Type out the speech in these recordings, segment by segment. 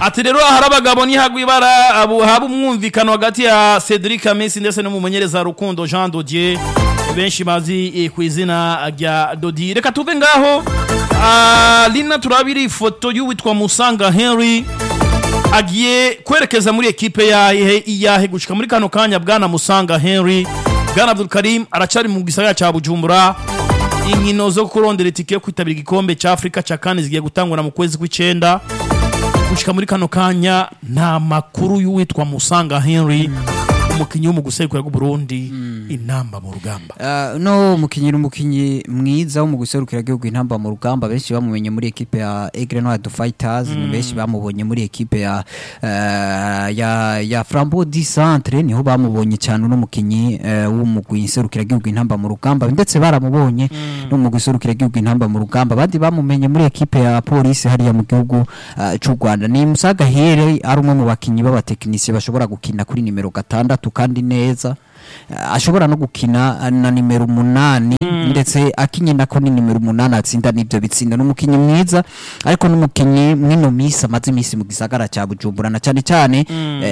ati rero hari abagabo ntihagwe ibara abo haba umwumvikano hagati ya Cedric Amesi ndetse n'umumenyereza Rukundo Jean Dodier benshi bazi eh, ku izina rya Dodi reka tuve ngaho Ah, Lina turabiri ifoto y'uwitwa Musanga Henry agiye kwerekeza muri ekipe yahe iyahe gushika muri kano kanya bwana Musanga Henry bwana Abdul Karim aracari mu gisagara ca Bujumbura inkino zo kurondera itike yo kwitabira igikombe ca Afrika ca kane zigiye gutangura mu kwezi kw'icenda gushika muri kano kanya nta makuru y'uwitwa Musanga Henry umukinyi wo mu gusekura Burundi inamba mu rugamba Uh, no mukinyi ni umukinyi mwiza wo mu guserukira igihugu intamba mu rugamba benshi bamumenye muri ekipe ya Aigle Noir du Fighters ni benshi bamubonye muri ekipe ya uh, ya ya Flambeau du Centre niho bamubonye cyane uno mukinyi uh, wo mu guserukira igihugu intamba mu rugamba ndetse baramubonye no mu guserukira igihugu intamba mu rugamba abandi bamumenye muri ekipe ya polisi hariya mu gihugu uh, cy'u Rwanda ni Musaga Here ari umwe mu bakinyi b'abatekinisiye bashobora gukina kuri nimero gatandatu kandi neza Uh, ashobora no gukina uh, na nimero umunani ndetse akinye nako ni nimero umunani atsinda n'ibyo bitsinda n'umukinyi mwiza ariko n'umukinyi mwino misi amaze imisi mu gisagara cya Bujumbura na cyane cyane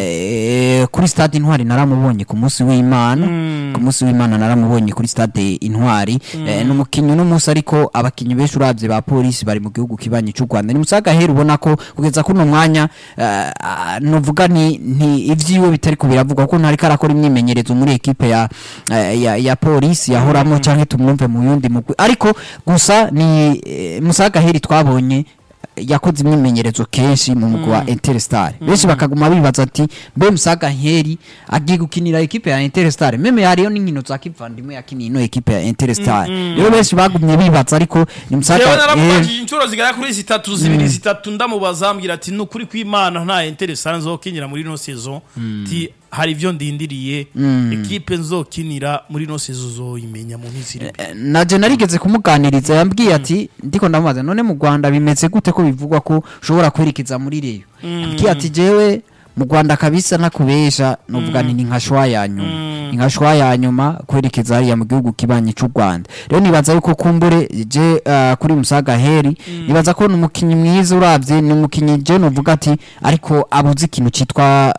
eh, kuri stade Intwari naramubonye ku munsi w'Imana ku munsi w'Imana naramubonye kuri stade Intwari eh, n'umukinyi n'umunsi ariko abakinyi benshi uravye ba polisi bari mu gihugu kibanyi cy'u Rwanda ni musaga hera ubona ko kugeza kuno mwanya eh, ah, novuga ni, ni ivyiwe bitari kubiravugwa ko ntari karakora imyimenyerezo muri ekipe ya, eh, ya, ya polisi yahoramo canke tumwumve mu yundi mugwi ariko gusa ni eh, musaga heri twabonye yakoze imyimenyerezo kenshi mu mugwi wa Interstar benshi bakaguma bibaza ati mbe musaga nkeri agiye gukinira ekipe ya Interstar meme hariyo n'inkino za kivandimwe yakiniye ino ekipe ya Interstar rero benshi bagumye bibaza ariko ni musaga Jewe Nkeri- naramubajije inshuro zigera kuri zitatu zibiri zitatu ndamubaza ambwira ati ni ukuri kw'Imana nta interesa nzokinira muri ino saison ti hari ivyo ndindiriye ekipe nzokinira muri ino saison uzoyimenya mu minsi iri imbere." naje narigeze kumuganiriza yambwiye ati ndiko ndamubaza none mu Rwanda bimeze gute ko bivugwa ko ushobora kwerekeza muri reyo ambwiye ati jewe mu Rwanda kabisa nakubesha novuga nti ni nka shwa ya nyuma ni nka shwa ya nyuma kwerekeza hariya mu gihugu kibanyi cy'u Rwanda rero nibaza yuko kumbure je uh, kuri Musaga Heri nibaza ko ni umukinyi mwiza uravye ni umukinyi je novuga ati ariko abuze ikintu citwa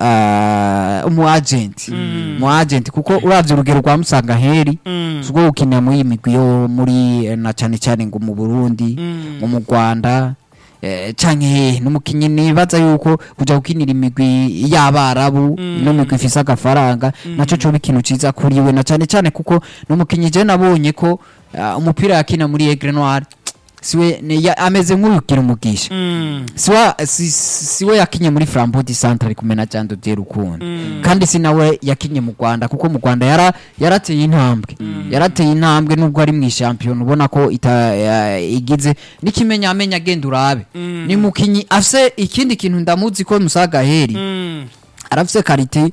uh, umu agent mu agent kuko uravye urugero rwa Musaga Heri ubwo gukinira muri iyi migwi yo muri eh, na cyane cyane ngo mu Burundi ngo mu Rwanda eh, canke hehe n'umukinyi nibaza yuko kuja gukinira imigwi y'abarabu no migwi ifise agafaranga naco coba ikintu ciza kuri we na cyane cyane kuko n'umukinyi je nabonye ko ah, umupira yakina muri Aigle Noir siwe ni- ya- ameze nk'urugira umugisha siwa si, siwe yakinye muri Flambeau du Centre ari kumena Jando de Rukundo kandi si nawe yakinye mu Rwanda kuko mu Rwanda yara yarateye intambwe yarateye intambwe nubwo ari mu champion ubona ko ita ya- igize nikimenya amenya agenda urabe ni mukinyi afise ikindi kintu ndamuzi ko Musaga Heri arafise karite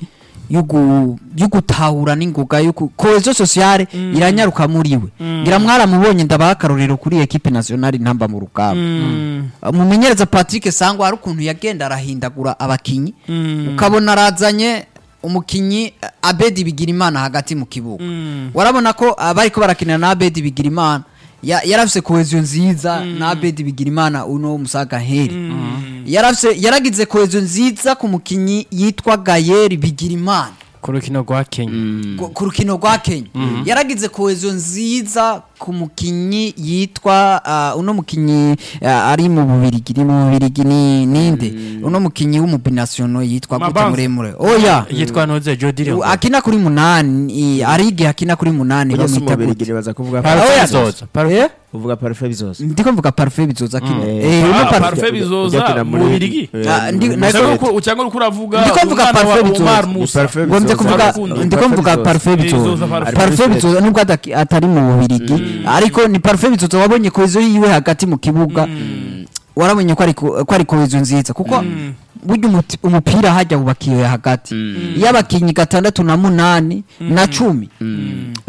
yugu yugutahura n'ingoga yuko cohesion sociale iranyaruka muri we ngira mwaramubonye ndabaha akarorero kuri equipe nationale ntamba mu rugamba mumenyereza Patrick Sangwa hari ukuntu yagenda arahindagura abakinyi ukabona arazanye umukinyi eh, Abedi Bigirimana hagati mu kibuga warabona ko abariko barakinira na Abedi Bigirimana ya- yarafise cohesion nziza na Abedi Bigirimana uno Musaga Heri yarafise yaragize cohesion nziza ku mukinyi yitwa Gayeri Bigirimana ku rukino rwa kenya ku- ku rukino rwa Kenya yaragize cohesion nziza ku mukinyi yitwa ah, uno mukinyi ah, ari mu bubirigi ni mu bubirigi ni ninde uno mukinyi w'umubinasiono yitwa gute Mabanza. muremure oya yitwa noze jodire U- akina kuri munani ari igihe akina kuri munani Burya si bamwita umubiri gute baza kuvuga Oya. parufe bizoza Eh? uvuga parufe bizoza ndiko mvuga parfait bizoza akina Mm. eh uno Ah, parfait Parfait bizoza ujya mu muri- Bubiligi? eh, Ah, ndi- muri na- cyangwa Soviet. uko- cyangwa uriko uravuga Ndiko mvuga umwana wa Parfait Bizoza. Omar Ni Musa Parfait ngo mvye bizoza. kuvuga Rukundo. ndiko mvuga parfait Bizoza, bizoza Parfait parfait bizoza. bizoza nubwo adaki- atari mu bubirigi ariko ni parfait bizoza wabonye kohezo yiwe hagati mu kibuga warabonye ko ari ko ko ari kohezo nziza kuko burya umuti- umupira hajya wubakiwe hagati iyo abakinyi gatandatu na munani na cumi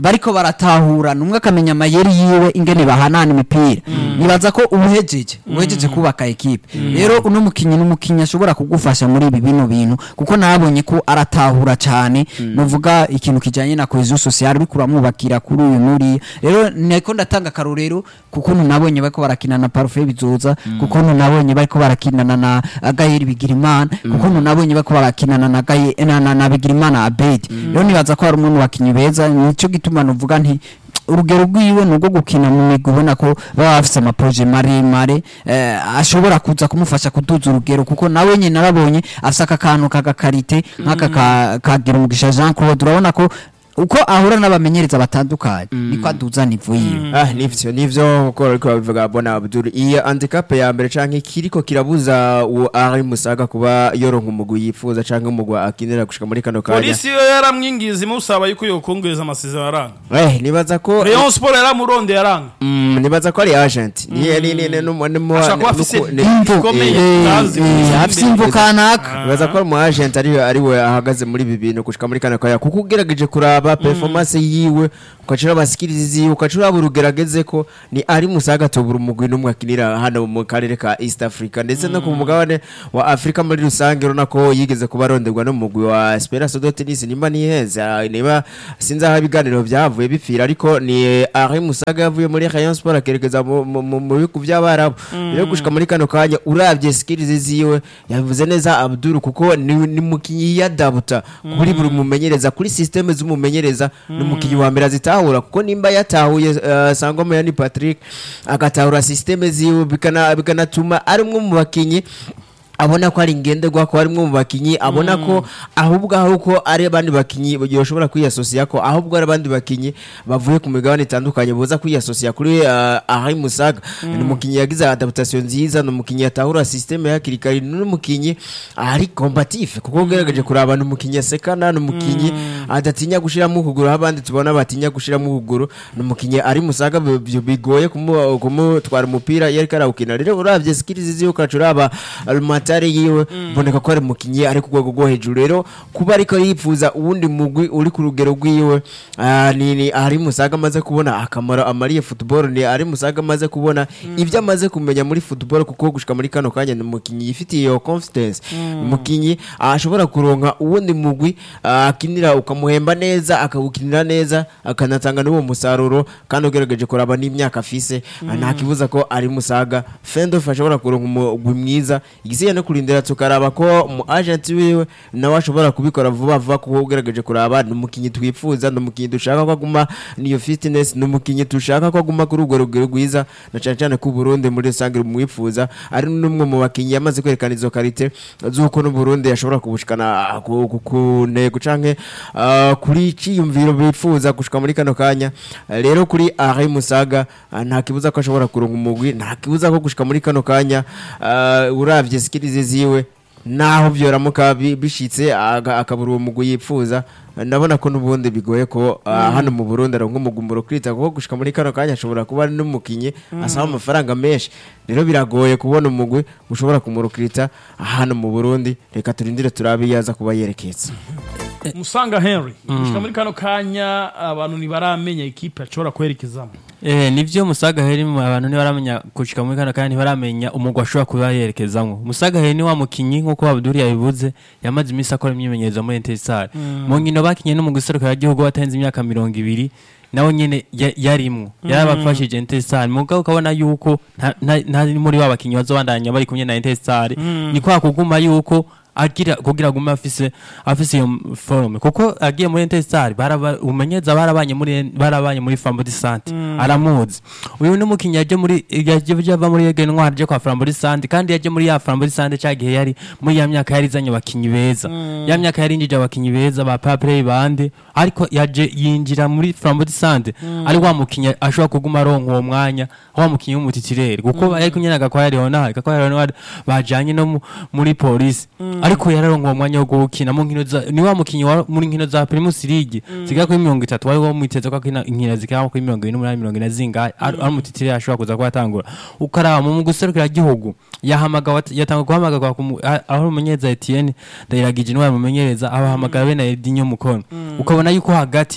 bariko baratahurana umwe akamenya amayeri yiwe ingene bahanana imipira nibaza ko ubuhejeje ubuhejeje kubaka ekipe rero uno mukinyi n'umukinyi ashobora kugufasha muri ibi bino bintu kuko nabonye ko aratahura cyane nuvuga ikintu kijanye na cohesion sociale uriko uramwubakira kuri uyu nuriya rero niko ndatanga akarorero kuko nabonye bariko barakinana na Parfait bizoza kuko nabonye bariko barakinana na Gaheri Bigirimana kuko nabonye bariko barakinana na Gaye na, na, na Bigirimana Abedi rero nibaza ko hari umwe mu bakinyi beza nico gituma nuvuga nti urugero rwiwe ni urwo gukina mu migwi ubona ko baba bafite amaproje maremare eh, ashobora kuza kumufasha kuduza urugero kuko nawe nyine narabonye afite aka kantu k'agakarite nk'aka ka- kagira umugisha Jean Claude urabona ko uko ahura n'abamenyereza batandukanye niko aduza nivo yiwe ah nivyo nivyo uko ariko babivuga bona Abdul iyi handicap ya mbere canke kiriko kirabuza uwo ari musaga kuba yoronka umugwi yifuza canke umugwi akinira gushika muri kano kanya polisi yo yaramwingiza imusaba yuko yokongeza amasezerano aranga eh nibaza ko Rayon Sport yaramurondeye aranga Mm, nibaza ko ari agent ni ni ni ni numu- numu- ashobora kuba nuku- afise ni- Imvo, ikomeye eh, utazi eh, mu afise imbere. imvo kanaka nibaza ko ari umu agent ari ari we ahagaze muri ibi bintu gushika muri kano kanya kuko ugerageje kuraba performance yiwe ukacura abasikirizi ziwe ukacura uraba urugerageze ko ni ari musaga tubura umugwi n'umwe akinira hano mu karere ka East Africa ndetse no ku mugabane wa Afrika muri rusange urabona ko yigeze kuba aronderwa n'umugwi wa Esperance de Tennis nimba niheza niba sinzi aho ibiganiro byavuye bipfira ariko ni Ari Musaga yavuye muri Rayon Sport akerekeza mu- mu mu- mu bihugu by'abarabu rero gushika muri kano kanya uravye skills ziwe yavuze neza Abdul kuko ni, ni mukinyi yadabuta kuri buri mumenyereza kuri systeme z'umumenyereza ni umukinyi wa mbere azitahura kuko nimba yatahuye uh, Sangoma yani Patrick agatahura systeme ziwe bikana bikanatuma ari umwe mu bakinyi abona ko ari ngenderwa ko arimwe mu bakinyi abona ko ahubwo aho uko ari abandi bakinyi yoshobora kwiyasosiya ko ahubwo ari abandi bakinyi bavuye ku migabane itandukanye boza kwiyasosiya kuri uh, Ahari Musaga ni umukinyi yagize adaptation nziza ni umukinyi yatahura systeme ya kirikari ni umukinyi ari combatif kuko ugerageje kuraba ni umukinyi asekana ni umukinyi adatinya gushiramo ukuguru aho abandi tubona batinya gushiramo ukuguru ni umukinyi ari Musaga bi- bi- bigoye kumu- kumutwara umupira iyo ariko arawukina rero uravye skills ziwe ukacuraba amatare yiwe mboneka ko ari umukinyi ari ku rwego rwo hejuru rero kuba ariko yifuza uwundi mugwi uri ku rugero rwiwe ah, ni ni ari musaga amaze kubona akamaro amariye football ni ari musaga amaze kubona ibyo amaze kumenya muri football kuko gushika muri kano kanya ni umukinyi yifitiye iyo confidence umukinyi ashobora kuronka uwundi mugwi ah, akinira ukamuhemba neza akawukinira neza akanatanga n'uwo musaruro kandi ugerageje kuraba n'imyaka afise ah, nta kibuza ko ari musaga fendof ashobora kuronka umugwi mwiza igisigaye no kurindira tukaraba ko mu agent wiwe nawe ashobora kubikora vuba vuba kuko ugerageje kuraba ni umukinyi twifuza ni umukinyi dushaka ko aguma niyo fitness ni umukinyi dushaka ko aguma kuri urwo rugero rwiza na cyane cyane ko Burundi muri rusange rumwifuza ari n'umwe mu bakinyi yamaze kwerekana izo karite z'uko n'u Burundi yashobora kubushikana ku- ku- ku ntego canke ah, kuri ciyumviro bifuza gushika muri kano kanya rero kuri Ari Musaga ah, nta kibuza ko ashobora kuronka umugwi nta kibuza ko gushika muri kano kanya ah, uravye skills ziwe naho byoramuka bi- bishitse aga- akabura uwo mugwi yipfuza ndabona ko n'ubundi bigoye ko ah, hano mu Burundi aronka umugumuro kwita kuko gushika muri kano kanya ashobora kuba ari n'umukinyi asaba amafaranga menshi rero biragoye kubona umugwi ushobora kumurukirita hano mu Burundi reka turindire turabe iyo aza kuba yerekeza musanga henry gushika muri kano kanya abantu ntibaramenya ikipe ashobora kwerekezamo Eh, nivyo musaga heri mu abantu ntibaramenya gushika muri kana kandi ntibaramenya umugwa ashobora kuba yerekezamwo musaga heri ni wa mukinyi nkuko Abdul yabivuze yamaze iminsi akora imyimenyerezo muri Intesar mu nkino bakinye no mu guserukira igihugu watenze imyaka mirongo ibiri nawe nyene ya- yarimwo yarabafashije Intesar mugabo ukabona yuko nta- nta- nta muri wa bakinyi bazobandanya bari kumwe na Intesar ni kwa kuguma yuko agira kugira agume afise afise iyo forme kuko agiye muri Intestar baraba umenyeza barabanye muri barabanye muri Flambeau de Sante aramuzi uyu ni umukinnyi yaje muri yaje yava muri Ege Noir aje kwa Flambeau de Sante kandi yaje muri ya Flambeau de Sante cyagihe yari muri ya myaka yari izanye abakinyi beza ya myaka yari injije abakinyi beza ba Paplay bande ariko yaje yinjira muri Flambeau de Sante ari wa mukinyi ashobora kuguma aronka uwo mwanya wa mukinyi w'umutitireri kuko yari kunyena gakwaya Leonard gakwaya Leonard bajanye no mu- muri polisi ariko yararonka uwo mwanya wo gukina mu nkino za ni wa mukinyi wa muri nkino za Primus League zigera kuri mirongo itatu wari wamwiteze ko akina inkino zigera kuri mirongo ine n'umunani mirongo ine zingahe ari ari umutitireri ashobora kuza kuba atangura ukaraba mu guserukira igihugu yahamagawe yatanga guhamagarwa ku mu- a- aho umumenyereza Etienne Ndayiragije niwe yamumenyereza abahamagara bene Edinho Mukono ukabona yuko hagati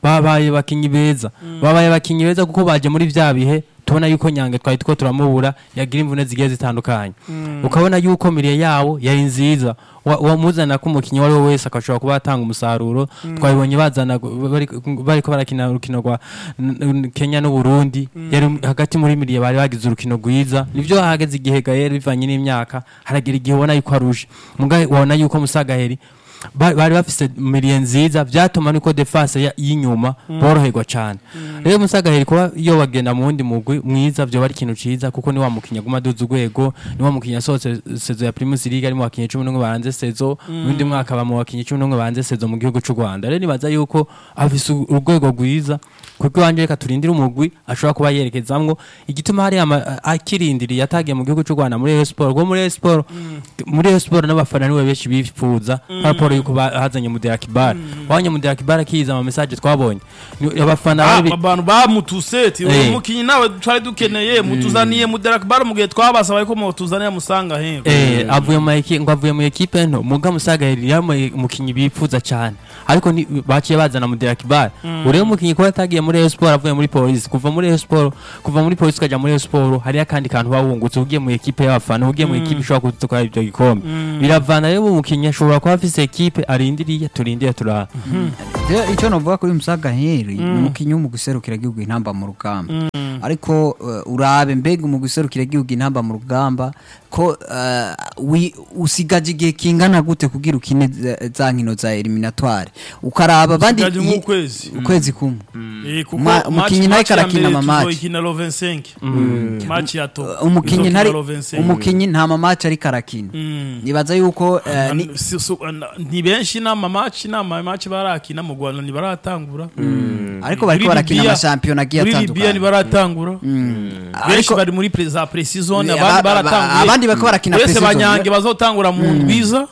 babaye bakinyi beza babaye bakinyi beza kuko baje muri vya bihe tubona yuko nyange twari two turamubura yagira imvune zigiye zitandukanye ukabona yuko miriye yawo yari nziza Wa- wamuzana ko umukinnyi uwo ari we wese akashobora kuba yatanga umusaruro twabibonye bazana bari- bariko barakina urukino rwa n- n- Kenya n'Uburundi yari hagati muri miriye bari bagize urukino rwiza nivyo hageze igihe Gael bivanye n'imyaka haragira igihe ubona yuko aruje mugahe wabona yuko Musagaheri ba- bari bafise miriye nziza vyatuma niko defense ya- y'inyuma boroherwa cane rero Musagaheri kuba iyo bagenda mu wundi mugwi mwiza vyo bari ikintu ciza kuko ni wa mukinya guma duza urwego ni wa mukinya asohotse sezo ya Primus League ari mu bakinyi 11 banze sezo undi mwaka ba mu bakinyi 11 banze sezo mu gihugu c'u Rwanda rero nibaza yuko afise u- urwego rwiza kuko wanje reka turindire umugwi ashobora kuba yerekezamwo igituma hari ama- akirindiriye atagiye mu gihugu c'u Rwanda muri Rayon Sport kuko muri Rayon Sport muri Rayon Sport n'abafana niwe benshi bifuza raporo yuko ba- hazanye Mudera Kibar wanye Mudera Kibar akiza ama message twabonye Ni- abafana Ah, bari bi- abantu bamutuse ati Eh. uyu mukinyi nawe twari dukeneye mutuzaniye muderaka bare mu gihe twabasaba ko mutuzanira musanga he Eh, avuye mu ekipe ngo avuye mu ekipe nto muga musaga yari umukinyi bifuza cyane ariko ni- baciye bazana Mudera Kibar urebe umukinyi ko yatagiye muri Rayon Sport avuye muri Police kuva muri Rayon Sport kuva muri Police ukaja muri Rayon Sport hari akandi kantu bawungutse ugiye mu ekipe y'abafana ugiye mu ekipe ishobora kuzitwara ibyo gikombe biravana rero umukinyi ashobora kuba afise ekipe arindiriye turindire turara Rero icyo navuga kuri Musaga Heri ni umukinnyi wo mu guserukira igihugu intamba mu rugamba ariko uh, urabe mbega mu guserukira igihugu intamba mu rugamba ko uh, wi- usigaje igihe kingana gute kugira ukine za- za nkino za eliminatoire ukaraba abandi Usigaje i- nk'ukwezi. ukwezi kumwe Eh, kuko Ma- umukinyi nawe match ya karakina mbere ama match. tuzoyikina lo 25 match ya to umukinnyi tuzokina ntari lo 25. umukinnyi nta mamaci ariko arakina Mm. nibaza yuko uh, ni- Si- si- ni benshi n'ama match n'ama match barakina mu Rwanda ntibaratangura ariko bariko Muri barakina Libya- amashampiyona agiye muri Libya atandukanye ntibaratangura benshi ariko bari muri pre- za pre-season Aba- abandi aba- baratanguye abandi bariko barakina uretse pre-season. banyange bazotangura mu ndwiza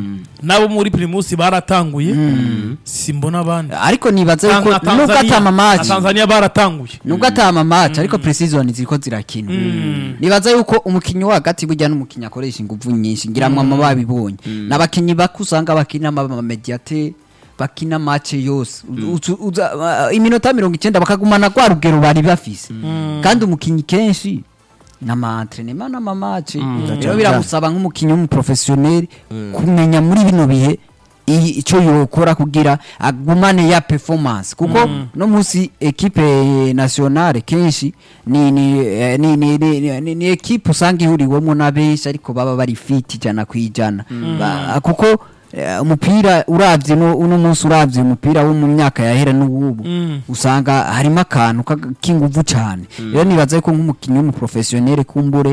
nabo muri primus baratanguye simbona abandi ariko nibaza yuko Na nubwo Tanzania- atama na match Tanzania baratanguye nubwo atama match ariko precision ziriko zirakina nibaza yuko umukinyi wo hagati burya n'umukinyi akoresha inguvu nyinshi ngira mwe babibonye n'abakinyi bako usanga bakina ama mediate bakina match yose Uzu- uza- uh, iminota mirongo icyenda bakagumana rwa rugero bari bafise kandi umukinyi kenshi n'ama entraînement n'ama match rero biramusaba nk'umukinyi w'umuprofessionnel kumenya muri bino bihe i- icyo yokora kugira agumane ya performance kuko no munsi ekipe nationale kenshi ni ni eh, ni ni, ni, ni, ni, ni ekipe usanga ihuriwemo na benshi ariko baba bari fit ijana ku ijana Ba- kuko eh, umupira uravye no uno munsi uravye umupira wo mu myaka yahera n'ubu usanga harimo akantu ka- k'inguvu cyane rero nibaza yuko nk'umukinnyi w'umuprofessionnel kumbure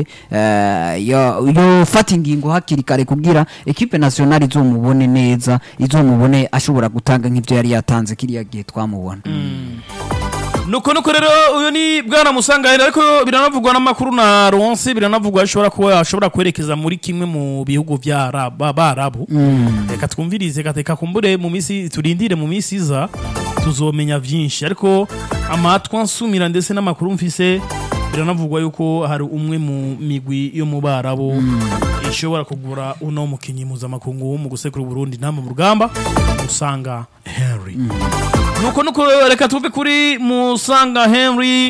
eh, yo- yofata ingingo hakiri kare kugira ekipe nationale izomubone neza izomubone ashobora gutanga nk'ibyo yari yatanze kiriya gihe twamubona nuko nuko rero uyu ni bwana musangahera ariko biranavugwa n'amakuru na ronse biranavugwa ashobora kuba ashobora kwerekeza muri kimwe mu bihugu bya Arab- ba- barabu reka twumvirize gateka kumbure mu minsi turindire mu minsi iza tuzomenya byinshi ariko amatwa nsumira ndetse n'amakuru mfise biranavugwa yuko hari umwe mu migwi yo mu barabu ishobora kugura uno mukinnyi mpuzamakungu wo mu gusekura Burundi nta mu rugamba usanga Henry nuko nuko reka tuve kuri musanga henry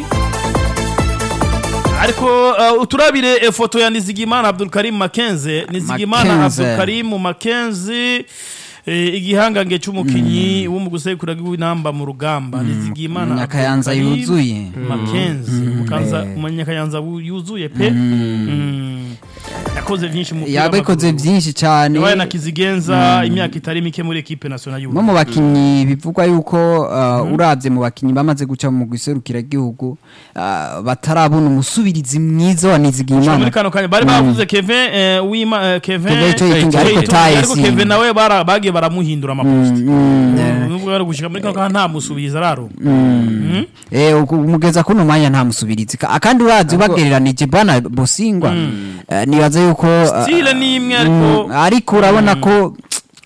ariko uh, uturabire ifoto ya nizigimana abdulkarim makenze nizigimana Makenze. abdulkarim makenze eh, igihangange cy'umukinyi wo mu gusekura w'inamba mu rugamba nizigimana Munyakayanza Abdulkarim yuzuye. makenze Mukanza- Eh. umunyakayanza wu- yuzuye pe Mm. yakoze byinshi mu mupira yabakoze w'amaguru. byinshi cyane yabaye na kizigenza imyaka itari mike muri ekipe nationale y'u no mu bakinnyi bivugwa yuko uh, urabye mu bakinnyi bamaze guca mu guserukira igihugu uh, batarabona umusubirizi mwiza wa muri Nizigiyimana kano kanya bari bavuze Kevin eh, wima eh, Kevin Kevin Itoyitunga, eh, ariko Itoyitunga, taye ariko si- Kevin nawe bara- bagiye baramuhindura amaposti mm, nubwo bari gushika muri kano kanya nta musubiza araro eh, uku- umugeza kuno mwanya nta musubirizi Ka- kandi urazi ubagereranije bana bosingwa eh, nibaza yuko uh, stile ni imwe ariko mm, ariko urabona ko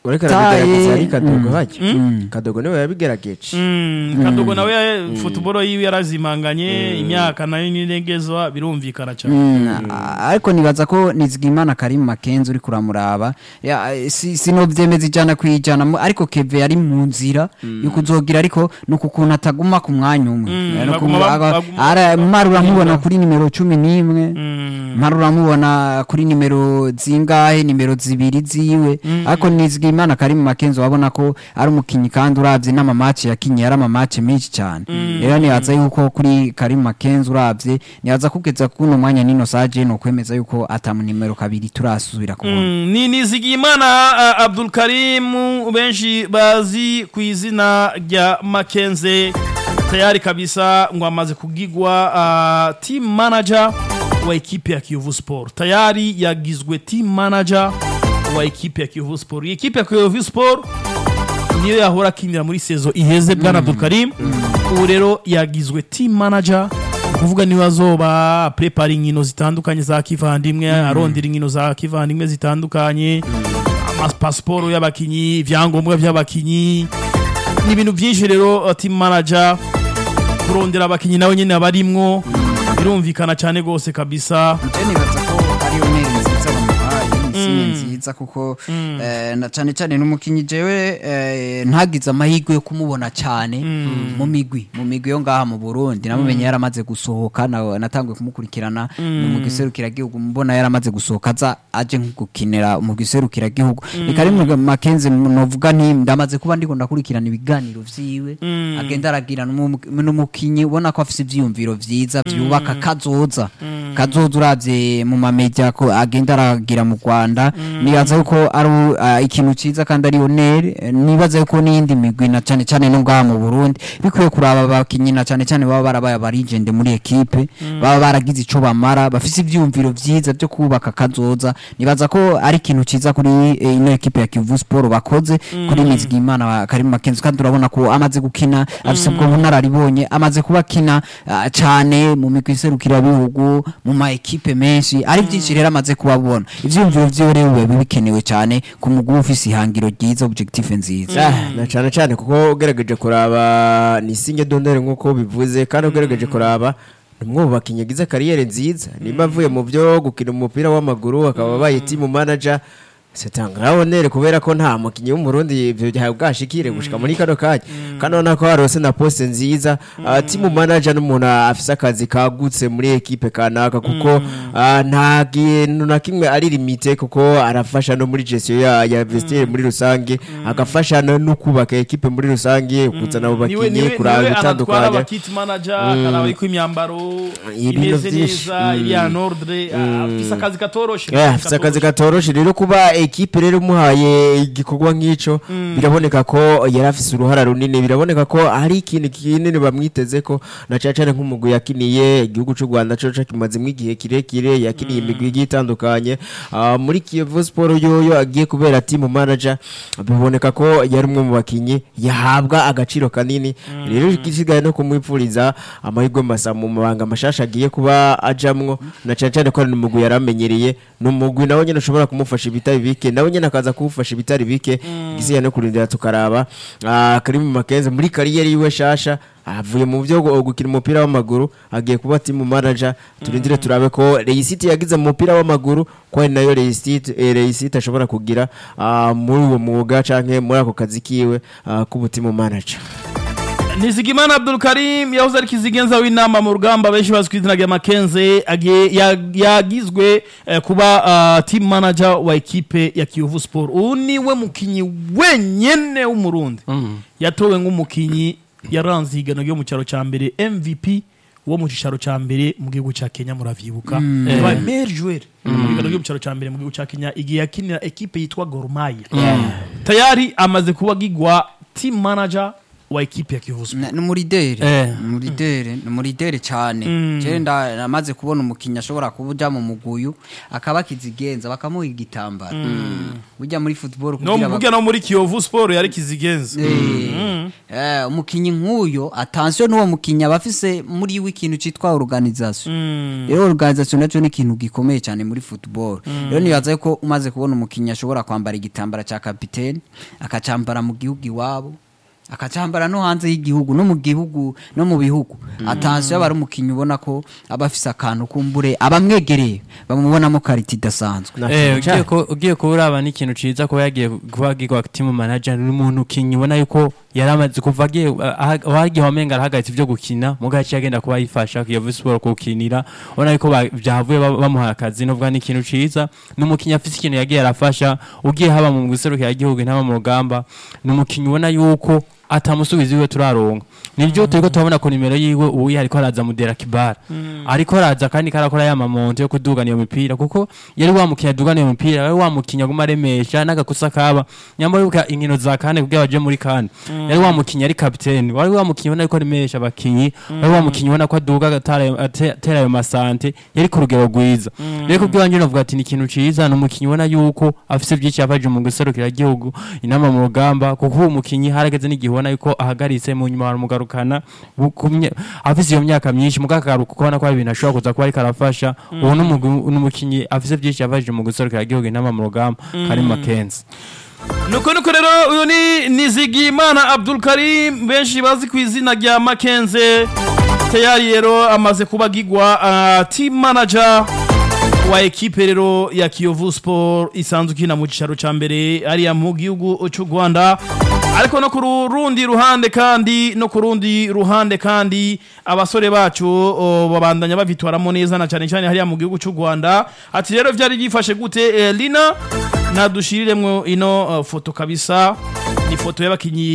ariko arabigerageza ari taye kadogo hajya kadogo niwe yabigerageje Mm, kadogo nawe ya- football yiwe yarazimanganye imyaka nayo n'inegezwa birumvikana cyane Mm, a- ariko nibaza ko nizigimana Karim Makenzi uri kuramuraba Ya, eh, si- sinovyemeza ijana kwijana mu- ariko Keve yari mu nzira yo kuzogira ariko nuko kuntu ataguma ku mwanya umwe Mm, Eh, no baguma ku- ba- aga- baguma- ara- mara uramubona kuri nimero cumi n'imwe Mm. mara uramubona kuri nimero zingahe nimero zibiri ziwe ariko nizigimana Karim Makenzi wabona ko ari umukinyi kandi uravye n'amamaci yakinye yari amamaci menshi cyane rero nibaza yuko kuri Karim Makenzi uravye nibaza kugeza kuno mwanya nino saje no kwemeza yuko atamu nimero kabiri turasubira kubona Mm, ni nizigiyimana uh, abdul karim benshi bazi ku izina rya makenze tayari kabisa ngo amaze kugigwa uh, team manager wa ekipe ya kiyovu sport tayari yagizwe team manager wa ekipe ya kiyovu sport iyi ekipe ya kiyovu sport niyo yahora akinira muri sezo iheze bwana abdul karim ubu rero yagizwe team manager kuvuga niba azoba prepara inkino zitandukanye za kivandimwe arondera inkino za kivandimwe zitandukanye amapasiporo y'abakinyi ibyangombwa by'abakinyi ni ibintu byinshi rero uh, team manager kurondera abakinyi nawe nyine abarimwo birumvikana cyane rwose kabisa je nibaza ko ariyo nteri nziza bamuhaye ni nziza kuko eh, na cyane cyane n'umukinyi jewe eh, ntagize amahirwe yo kumubona cyane mu migwi mu migwi yo ngaha mu Burundi namumenye yaramaze gusohoka na- natanguye kumukurikirana mu giserukiragihugu mbona yaramaze gusohoka aza aje nko gukinira mu giserukiragihugu reka rimwe Makenzi novuga nti ndamaze kuba ndiko ndakurikirana ibiganiro vyiwe agenda aragira n'umu- n'umukinyi ubona ko afise ivyiyumviro vyiza vyubaka kazoza kazoza uravye mu mamedia ko agenda aragira mu Rwanda nibaza yuko ari uh, ikintu ciza kandi ari honere Eh, nibaza yuko n'iyindi migwi na cane cane no ngaha mu Burundi bikwiye kuraba abakinyi na cane cane baba barabaye abarigende muri ekipe baba baragize ico bamara bafise ivyiyumviro vyiza vyo kubaka kazoza nibaza ko ari ikintu ciza kuri eh, ino ekipe ya Kivu Sport bakoze kuri Nizigimana wa Karim Makenzi kandi urabona ko amaze gukina afise ubwo bunararibonye amaze kuba akina ah, cane mu migwi iserukira bihugu mu ma ekipe menshi ari byinshi rero amaze kubabona ivyiyumviro vyiwe rero biba bikenewe cane ku mugwi uba ufise ihangiro ryiza objective nziza Ah, na cyane cyane kuko ugerageje kuraba ni singe dondere nk'uko bivuze kandi ugerageje kuraba ni umwe mu bakinnyi agize kariyeri nziza nimba avuye mu byo gukina umupira w'amaguru akaba abaye timu manager setanga honere kubera ko nta mukinnyi w'umurundi ibyo byawe bwashikire gushika muri kano kanya kandi urabona ko harose na poste nziza Ah, timu manager n'umuntu afise akazi kagutse muri ekipe kanaka kuko ah, nta kintu na kimwe ari limite kuko arafasha no muri gestion ya, ya vestiaire muri rusange agafasha no no kubaka ekipe muri rusange kuzana abo niwe bakinnyi niwe kuraba niwe anatwara ibitandukanye abakiti manager akaraba yuko imyambaro Ibintu imeze byinshi. neza iri en ordre ah, afise akazi katoroshe Yeah, afite akazi katoroshe rero kuba ekipe rero umuhaye igikorwa nk'ico biraboneka ko yari afise uruhara runini biraboneka ko hari ikintu kinini bamwiteze ko na cyane cyane nk'umugwi yakiniye igihugu cy'u Rwanda cyo kimazemo igihe kirekire yakiniye imigwi igiye itandukanye Ah, muri Kiyovu Sport yoyo agiye kubera team manager biboneka ko yari umwe mu bakinyi yahabwa agaciro kanini rero igisigaye no kumwipfuriza amahirwe masa mu mabanga mashasha agiye kuba ajamwo na cyane cyane ko ari umugwi yaramenyereye ni umugwi nawe nyine ushobora kumufasha ibitari bike nawe nyine akaza kumufasha ibitari bike igisigaye no kurindira tukaraba Ah, Karim Makenzi muri kariyeri yiwe shasha avuye mu byo gu- gukina umupira w'amaguru agiye kuba team manager turindire turabe ko Reisite yagize mu mupira w'amaguru ko ari nayo Reisite eh, Reisite ashobora kugira ah, muri uwo mwuga canke muri ako kazi kiwe ah, k'ubutimu manager Nizigimana Abdul Karim yahoze ari kizigenza w'inama mu rugamba benshi bazwi ku izina rya Makenze agiye ya- yagizwe eh, kuba ah, team manager wa ekipe ya Kiyovu Sport ubu niwe mukinyi wenyene w'umurundi yatowe nk'umukinyi yaranze ihiganwa ryo mu cyaro cya mbere MVP wo mu cyicaro cya mbere mu gihugu cya Kenya muravyibuka yabaye meilleur joueur mu higanwa ryo mu cyaro cya mbere mu gihugu cya Kenya igihe yakinira ekipe yitwa Gor Mahia tayari amaze kuba gigwa team manager wa ekipe ya Kiyovu Sport Na- ni umurideri Eh. ni umurideri ni umurideri cyane jewe nda- namaze kubona umukinnyi ashobora kuba ujya mu muguyu akaba akizigenza bakamuha igitambaro ujya muri football no kugira mvuge no muri Kiyovu Sport yari kizigenza Eh, eh, umukinnyi nk'uyo atansiyo n'uwo mukinnyi aba afise muri we ikintu cyitwa organisation rero organisation nacyo ni ikintu gikomeye cyane muri football rero nibaza ko umaze kubona umukinnyi ashobora kwambara igitambara cya kapitene akacyambara mu gihugu iwabo akacyambara no hanze y'igihugu no mu gihugu no mu bihugu atansiyo aba ari umukinnyi ubona ko aba afise akantu kumbure abamwegereye bamubonamo karita idasanzwe Eh, ugiye ku- ugiye kuba uraba n'ikintu ciza kuba yagiye kuba agirwa team manager ni umuntu ukinyi ubona yuko yari amaze kuva agiye wagiye wamenga arahagaritse ivyo gukina mu gace yagenda kuba yifasha Kiyovu Sport kukinira ubona yuko ba- vyavuye ba- bamuhaye akazi novuga ni ikintu ciza ni umukinyi afise ikintu yagiye arafasha ugiye haba mu guserukira igihugu ntaba mu rugamba ni umukinyi ubona yuko atamusubiza iwe turaronka nibyo turiko turabona ku nimero yiwe ubu ariko araza mudera kibara ariko araza kandi karakora ya mamonte yo kudugana iyo mipira kuko yari wamukinya dugana iyo mipira yari wamukinya guma aremesha n'agakosa kaba nyamara yuko inkino za kane kugira baje muri kane yari wamukinya ari kapiteni wari wamukinya ubona yuko aremesha abakinyi wari wamukinya ubona ko aduga agatara ayo- ate- atera ayo masante yari ku rugero rwiza rero kubyo wanje navuga ati ni ikintu ciza ni umukinyi ubona yuko afise byinshi yafaje mu guserukira igihugu inama mu rugamba kuko uwo mukinyi harageze n'igihe ubona yuko ahagaritse mu nyuma baramugarukana bu- ku mye- afise iyo myaka myinshi mugakagaruka ukabona ko hari ibintu ashobora kuza kuba ariko arafasha uwo ni umugwi- ni umukinyi afise byinshi yafaje mu guserukira igihugu inama mu rugamba kari makenzi nuko nuko rero uyu ni nizigimana abdul karim benshi bazi ku izina rya makenze tayari rero amaze kuba agigwa uh, team manager wa ekipe rero ya kiyovu sport isanzwe ikina mu cyicaro cya mbere ariya mu gihugu cy'u rwanda ariko no ku rundi ruhande kandi no ku rundi ruhande kandi abasore bacu o, babandanya babitwaramo neza na cyane cyane hariya mu gihugu cy'u rwanda ati rero byari byifashe gute eh, lina nadushiriremwo ino uh, foto kabisa ni foto y'abakinyi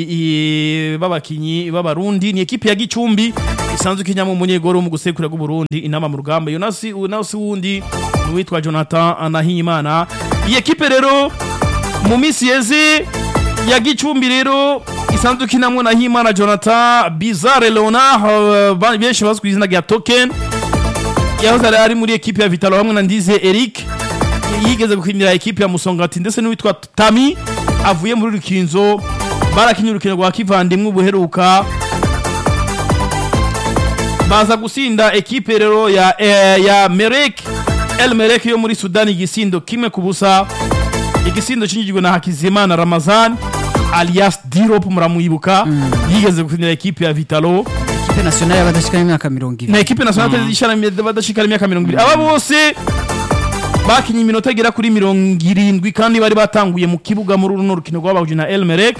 i- b'abakinyi b'abarundi ni ekipe ya gicumbi isanzwe ikinyamo umunyegoro mu gusekura bw'uburundi inama mu rugamba iyo nasi nasi wundi ni uwitwa jonathan nahimana iyi ekipe rero mu minsi yeze ya gicumbi rero isanzwe ikinamwo nahimana jonathan bizarre leonard uh, ba- benshi bazwi ku izina rya token yahoze ari- ari muri ekipe ya vitalo hamwe na ndize eric yigeze gukinira ekipe ya musongati ndetse n'uwitwa tami avuye muri rukinzo barakinye urukino rwa kivandimwe ubuheruka baza gusinda ekipe rero ya, eh, ya merek el merek yo muri sudani igisindo kimwe ku busa igisindo cinjijwe na hakizimana ramazan alias dirop muramuyibuka yigeze gukinira ekipe ya vitalo ikipe nationale y'abadashikana imyaka mirongo na ibiri ekipe nationale ishana badashikana imyaka mirongo ibiri aba bose bakinye iminota igera kuri mirongo irindwi kandi bari batanguye mu kibuga muri runo rukino rwabahuje na elmerek